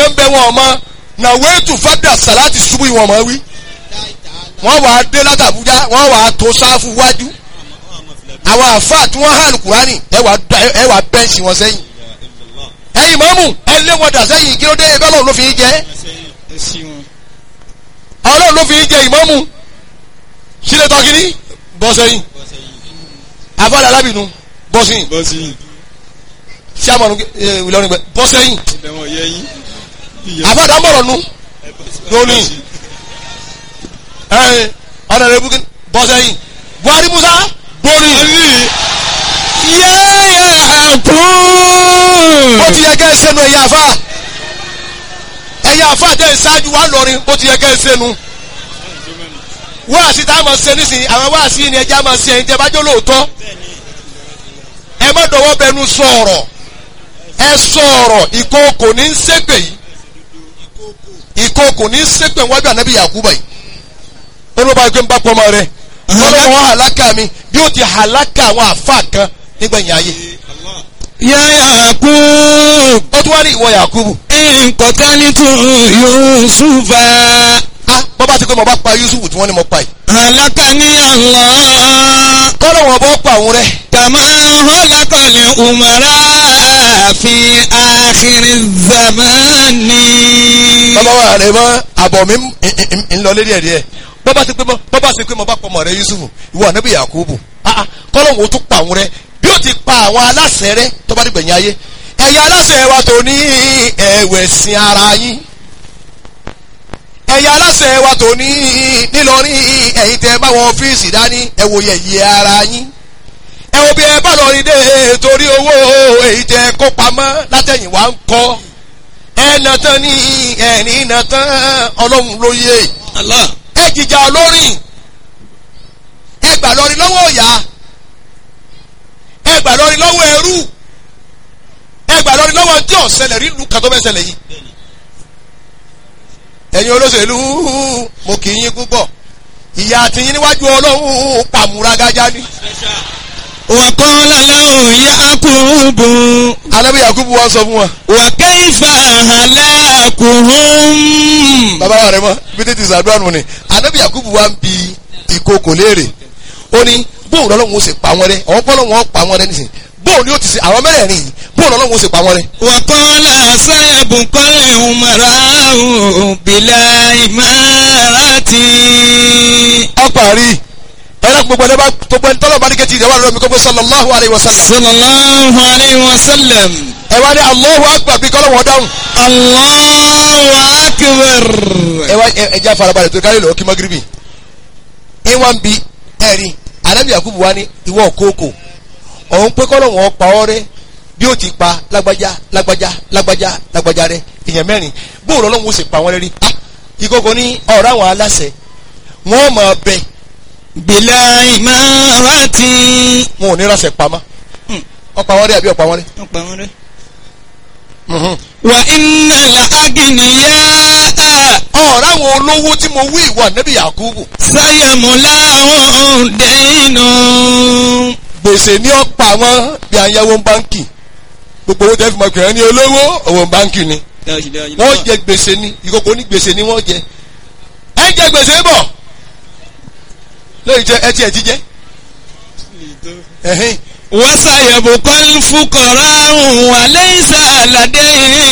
kan bẹ wọn ọmọ nàwéètù fàdà sàláàtì ṣubú ìwọ̀n ọmọ wí wọ́n wàá dé látàbújá wọ́n wàá tó sáfù wájú àwọn àfáà tí wọ́n hàn kúránì ẹ wàá da- ẹ wàá bẹ́ǹsì wọn sẹ́yìn ẹ̀yin mọ́mù ẹ lé wọn dà sẹ́yìn kí ló dé ẹgbẹ́ ọlọ́run ló fi ń jẹ́ ẹ sí wọn. ọlọ́run ló fi ń jẹ ìmọ́mù sílẹ̀ tọ́kìní bọ́ sẹ́yìn àfáàlà alábìnú bọ́ sẹ́yìn bọ́ sí yìí síàmọ̀nù ìlọrin gbẹ bọ́ sẹ́yìn ibẹ̀ wọn yẹ yín. àfáàdà mọ̀rọ̀ nu lónìí ẹ̀ẹ́n ọ̀nà rẹ̀ bukín bọ́ sẹ́yìn buhari musa borí yẹ́yẹ́ kú. bó ti yẹ kẹ́ ẹ sẹ́nu ẹ̀yà àfa ẹ̀yà àfa tẹ̀ ẹ̀ ṣáájú wa lọ́rin bó ti yẹ kẹ́ ẹ sẹ́nu wáàsí tá a máa ṣe nísìnyí àwọn wáàsí ni ẹja máa ṣe ẹ̀yin tẹ́ bá jọ lóòótọ́ ẹ má dọ̀wọ́ bẹnu sọ̀rọ̀ ẹ sọ̀rọ̀ ìkookò ní í ṣépè yìí ìkookò ní í ṣépè wájú ànábì Yakuba yìí ó ló bá gbé ń bá pọ́nmọ́ rẹ ọlọ́wọ́ hàlákà mi bí ó ti hàlákà àwọn àfa kan nígbẹ̀yìn ayé yẹ́yẹ́ kú. ó tún wá ní ìwọ Yakubu nkọ̀tánítù yusufa. ah bọ́bá ti pé mo bá pa Yusuf tí wọ́n ní mo pa yìí halakani allah. kọ́lọ̀ wọn bọ́ pa òun rẹ kama halakali umara fi akhiri zamani. bàbá wa rẹ mọ àbọ̀ mi ń- ń- ń lọ lérí ẹ̀ díẹ̀ bọ́bá ti pé mo bọ́bá ti pé mo bá pa ọmọ rẹ Yusuf ìwọ ànábì Yakubu ah ah kọ́lọ̀ wọn ó tún pa òun rẹ bí ó ti pa àwọn aláṣẹ rẹ tó bá dé gbẹ̀yìn ayé ẹ̀yin aláṣẹ wa tó ní ẹ̀wẹ̀sìn ara yín ẹ̀yin aláṣẹ wa tó ní nílọrin ẹ̀yin tẹ́ bá wọn ọ́fíìsì dání ẹ wo yẹ̀yẹ́ ara yín ẹ wo bí ẹ bá lọ rí dé torí owó èyí tẹ́ kó pamọ́ látẹ̀yìn wá ń kọ́ ẹ nà tán ní ẹ̀rín nà tán ọlọ́run ló yé Allah. ẹ jìjà olórin ẹ gbà lọrin lọ́wọ́ ọ̀yà ẹ gbà lọrin lọ́wọ́ ẹrú ẹ gbà lọrin lọ́wọ́ tí ò ṣẹlẹ̀ rí lu kàtó fẹ́ ṣẹlẹ̀ yìí ẹ̀yin olóṣèlú mo kì í yín púpọ̀ ìyá àtìyín níwájú ọlọ́run pàmùragájá ni wàkọ́lá lẹ́hùn yakubu. alábí yakubu wa sọ fún wa wàkẹ́yìfà halakuhum. bàbá wa rẹ mọ bí tètè sàdúrà nù ni alábí yakubu wa ń bi ìkókò léèrè ó ní bóun lọ́lọ́run ó sì pa wọn rẹ àwọn pọ́lọ́run ó pa wọn rẹ nísìnyí bóun ni ó ti ṣe àwọn mẹ́rẹ̀ẹ̀rin yìí bóun lọ́lọ́run ó sì pa wọn rẹ. wàkọ́lá sáyàbùkọ́lẹ̀ umarahu bìlà ìmárati. ọparí ẹ̀rọ gbogbo ẹni bá gbogbo ẹni tọ́lọ̀ bá ní kẹ́tì ìdẹ́wà lọ́dọ̀ mi kókó sallallahu alayhi wa sallam sallallahu alayhi wa sallam. ẹ wá ní Allahu akbar bí kọ́lọ̀ wọn dáhùn allahu akbar. ẹ wá ẹ jẹ́ àfarabalẹ̀ tó kárí lọ́wọ́ kí magiribi ẹ wá ń bi ẹ̀rí anabi yakubu wa ní ìwọ kókò ọ̀hún pé kọ́lọ̀ wọn pa ọ́ rẹ bí ó ti pa lágbájá lágbájá lágbájá lágbájá rẹ èèyàn mẹ́rin bóun lọ́lọ́run ó sì pa wọn rẹ rí ah ìkókò ní ọ̀rọ̀ àwọn aláṣẹ wọn máa bẹ bìlà ìmárati. wọn ò ní ránṣẹ́ pamọ́ ọ̀pá wọn rí àbí ọ̀pá wọn rí. ọ̀pá wọn rẹ̀. Mhm. wà iná la agìnìyà ọ̀rọ̀ àwọn olówó tí mo wí ìwà nẹ́bí yakubu sáyàmúlá ọ̀hún dẹ́nu. gbèsè ní ọ̀pá wọn bí ayáwó báńkì gbogbo owó tẹ́ fi mọ̀ pé ẹni olówó owó báńkì ni wọ́n jẹ gbèsè ní ìkókó ní gbèsè ní wọ́n jẹ ẹ jẹ gbèsè bọ̀ lóyún jẹ ẹ tiẹ̀ ti jẹ ẹ̀hìn wasayabu kọ́lí fúkọ̀rọ̀ àrùn wà lẹ́yìnsá àlàdé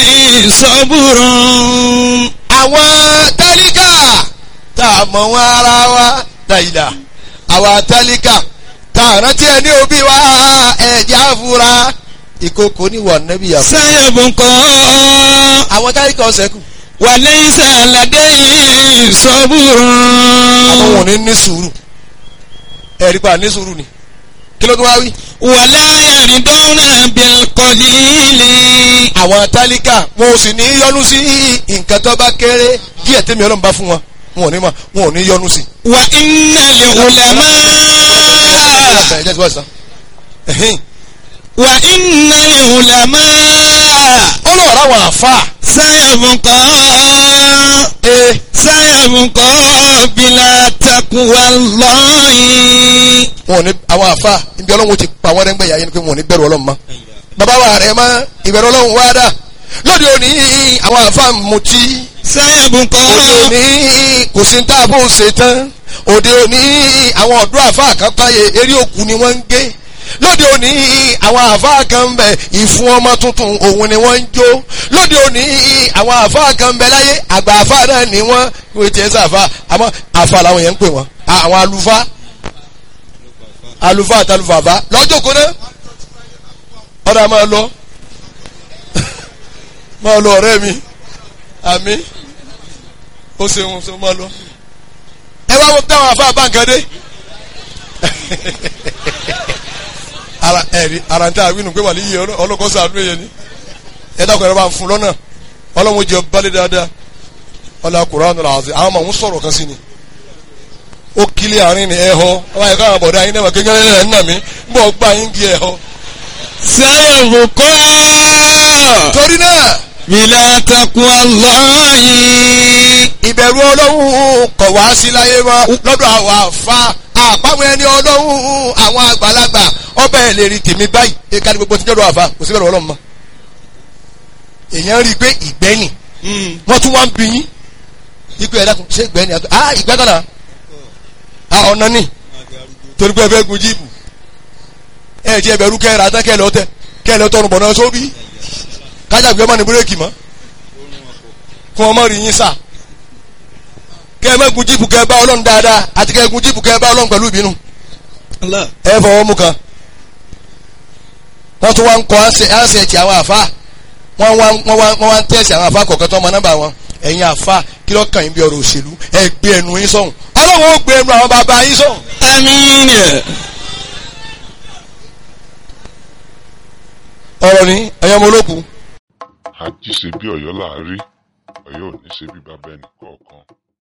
sọ́bùrùn. àwọn tálíkà tá a mọ̀ wọn ara wa dàìdà àwọn tálíkà tá a rántí ẹni òbí wa ẹ̀jẹ̀ àfúrá ìkókó ní wà nẹ́bí yakubu sayabu kọ́ àwọn tálíkà ọ̀sẹ̀ kù wà lẹ́yìnsá àlàdé àwọn sọ́bùrùn. wọn ní ní sùúrù ẹ̀rí pa ní sùúrù ni kí ló tó wá wí. wàlá yàrídọ́nà bílkọ̀lìlì. àwọn tálíkà wọn ò sì ní yọnu sí nǹkan tó bá kéré díẹ̀ tẹ́mi ọlọ́run bá fún wọn wọn ò ní ma wọn ò ní yọnu sí. wà iná lè wùlámà. Ẹ jẹ́ tí wọ́n sọ. Ẹ̀hìn. wà iná lè wùlámà. ó lọ rà wọn àfa. sáyàbùkọ́. ee sáyàbùkọ́ bílà takuwa lọ́yìn. wọn ò ní àwọn àfa ibi ọlọ́run ti pa wọn rẹ́ngbẹ́ yà yẹn ni pé wọn ò ní bẹ̀rù ọlọ́run mọ́. bàbá wa rẹ̀ mọ́ ìbẹ̀rù ọlọ́run wá dà lóde òní àwọn àfa mutí sayabukọ. òde òní kò sí tá a bó ṣe tán òde òní àwọn ọ̀dọ́ àfa àkànkáyé eré òkú ni wọ́n ń gé lóde òní àwọn àfa kan ń bẹ ìfún ọmọ tuntun òun ni wọ́n ń jó lóde òní àwọn àfa kan ń bẹ láyé àgbà àfa náà ni wọ́n wọ́n ti ẹ̀ sàfà àmọ́ àfa làwọn yẹn ń pè wọ́n àwọn àlùfáà àlùfáà àtàlùfàfà lọ́jọ́ kó náà ọ̀dà máa lọ máa lọ ọ̀rẹ́ mi àmì ó ṣeun ṣe máa lọ. ẹ wá wọ́n táwọn afá báńkàdé ara ẹ̀rí ara ń tẹ́ àwínú pé wà níyì ọlọ́kọ́ sàánú èyẹ ni ẹ dákun ẹ̀rọ bá ń fún lọ́nà ọlọ́run jẹ balẹ̀ dáadáa ọlọ́ Kùránì làásì àwọn ọmọ òun sọ̀rọ̀ kan sí ni ó kílẹ̀ àárín ni ẹ̀ họ ọmọ ẹ̀ka àwọn bọ̀dá yín náà kékeré ẹ̀ ń nà mí ń bọ̀ gbà yín di ẹ̀ họ. sayabukọ. torí náà bila taqwa Allahi. ìbẹ̀rù ọlọ́run kọ̀ wá sí láyé mọ́ lọ́dọ̀ àwọn àfa àpamọ́ ẹni ọlọ́run àwọn àgbàlagbà ọbẹ̀ ẹ̀ lè rí tèmi báyìí ẹ̀ka ní gbogbo tí jọ́dọ̀ àfa kò sí bẹ̀rù ọlọ́run mọ́. èèyàn rí i pé ìgbẹ́ni wọ́n tún wá ń bí yín ikú ẹ̀dá kan ṣé ìgbẹ́ni àti ah ìgbẹ́ kan náà ah ọ̀nà ni torí pé ẹ fẹ́ gun jíìpù ẹ jẹ́ ẹbẹ̀rú kẹ́ra tán kẹ́lẹ́ ọtẹ kẹ́lẹ́ ọtọ́run bọ̀ náà sóbì kájà gbé ọmọ ní búrẹ́kì mọ́ fún ọmọ rí yín sà kẹ́ ẹ má gun jíìpù kẹ́ ẹ bá ọlọ́run dáadáa àti kẹ́ ẹ gun jíìpù kẹ́ ẹ bá ọlọ́run pẹ̀lú ìbínú Allah. ẹ fọwọ́ mú kan wọ́n tún wá ń kọ́ ánsẹ̀tì àwọn àfa wọ́n wá wọ́n wá wọ́n wá ń tẹ̀sí àwọn àfa kọ̀ọ̀kan tó ọmọ nọ́mbà wọn ẹ̀yin àfa kí ló kàn yín bí ọ̀rọ̀ òṣèlú ẹ gbé ẹnu yín sọ̀hún ọlọ́run ó gbé ẹnu àwọn bàbá yín sọ̀hún. àmín. ọ̀rọ̀ ni ẹ̀yin ọmọ olókùn àjí ṣe bí ọ̀yọ́ láàárí ọ̀yọ́ ò ní ṣe bí bàbá ẹnì kọ̀ọ̀kan